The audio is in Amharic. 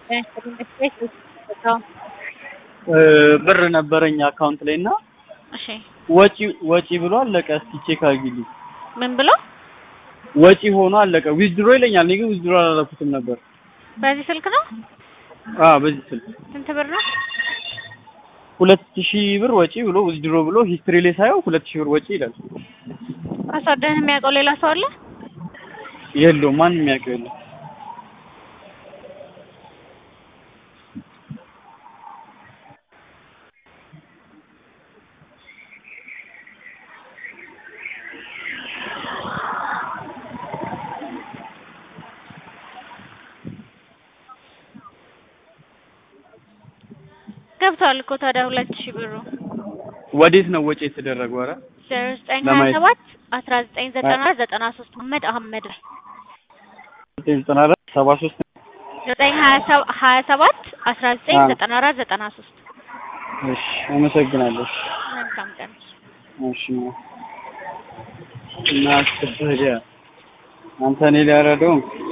ብር ነበረኝ አካውንት ላይ እና እሺ ወጪ ወጪ ብሎ አለቀ። እስኪ ቼክ አድርጊልኝ። ምን ብሎ ወጪ ሆኖ አለቀ። ዊዝድሮ ይለኛል። እኔ ግን ዊዝድሮ አላደረኩትም ነበር። በዚህ ስልክ ነው? አዎ በዚህ ስልክ ስንት ብር ነው? ሁለት ሺህ ብር ወጪ ብሎ ዊዝድሮ ብሎ ሂስትሪ ላይ ሳየው ሁለት ሺህ ብር ወጪ ይላል። ፓስወርድህን የሚያውቀው ሌላ ሰው አለ? የለውም ማንም የሚያውቀው የለም። ገብቷል እኮ ታዲያ ሁለት ሺህ ብሩ ወዴት ነው ወጪ የተደረገው? ኧረ ዜሮ ዘጠኝ ሀያ ለማየት ሰባት አስራ ዘጠኝ ዘጠና ዘጠና ሶስት መሀመድ አህመድ ላይ ዘጠና አራት ሰባ ሶስት ዘጠኝ ሀያ ሰ- ሀያ ሰባት አስራ ዘጠኝ አዎ። ዘጠና አራት ዘጠና ሶስት እሺ አመሰግናለሁ። መልካም ቀን። እሺ እና አስከፈለ አንተ እኔ ሊያረደው